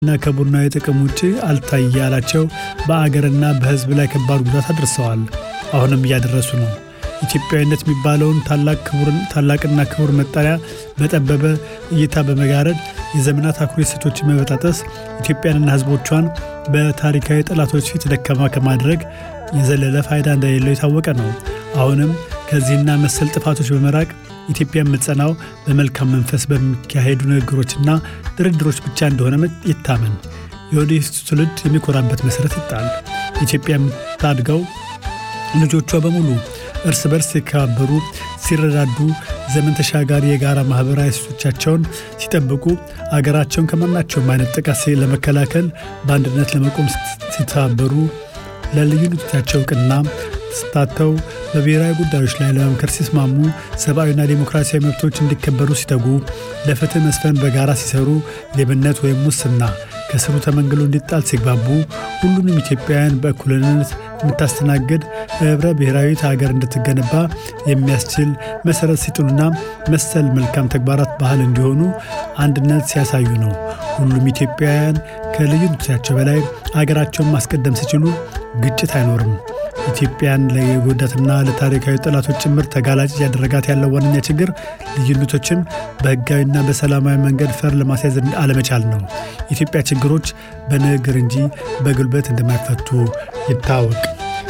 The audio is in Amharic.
እና ከቡድናዊ ጥቅም ውጭ አልታይ ያላቸው በአገርና በሕዝብ ላይ ከባድ ጉዳት አድርሰዋል። አሁንም እያደረሱ ነው። ኢትዮጵያዊነት የሚባለውን ታላቅና ክቡር መጠሪያ በጠበበ እይታ በመጋረድ የዘመናት አኩሪ እሴቶችን መበጣጠስ ኢትዮጵያንና ሕዝቦቿን በታሪካዊ ጠላቶች ፊት ደካማ ከማድረግ የዘለለ ፋይዳ እንደሌለው የታወቀ ነው። አሁንም ከዚህና መሰል ጥፋቶች በመራቅ ኢትዮጵያ የምትጸናው በመልካም መንፈስ በሚካሄዱ ንግግሮችና ድርድሮች ብቻ እንደሆነ ይታመን። የወደፊቱ ትውልድ የሚኮራበት መሠረት ይጣል። ኢትዮጵያ የምታድገው ልጆቿ በሙሉ እርስ በርስ ሲከባበሩ፣ ሲረዳዱ፣ ዘመን ተሻጋሪ የጋራ ማኅበራዊ እሴቶቻቸውን ሲጠብቁ፣ አገራቸውን ከማናቸውም አይነት ጥቃት ለመከላከል በአንድነት ለመቆም ሲተባበሩ፣ ለልዩነቶቻቸው እውቅና ስታተው በብሔራዊ ጉዳዮች ላይ ለመምከር ሲስማሙ፣ ሰብአዊና ዴሞክራሲያዊ መብቶች እንዲከበሩ ሲተጉ፣ ለፍትህ መስፈን በጋራ ሲሰሩ፣ ሌብነት ወይም ሙስና ከስሩ ተመንግሎ እንዲጣል ሲግባቡ፣ ሁሉንም ኢትዮጵያውያን በእኩልነት የምታስተናግድ ህብረ ብሔራዊት ሀገር እንድትገነባ የሚያስችል መሠረት ሲጥሉና መሰል መልካም ተግባራት ባህል እንዲሆኑ አንድነት ሲያሳዩ ነው። ሁሉም ኢትዮጵያውያን ከልዩነቶቻቸው በላይ አገራቸውን ማስቀደም ሲችሉ ግጭት አይኖርም። ኢትዮጵያን ለጎዳትና ለታሪካዊ ጠላቶች ጭምር ተጋላጭ ያደረጋት ያለው ዋነኛ ችግር ልዩነቶችን በህጋዊና በሰላማዊ መንገድ ፈር ለማስያዝ አለመቻል ነው። የኢትዮጵያ ችግሮች በንግግር እንጂ በጉልበት እንደማይፈቱ ይታወቅ።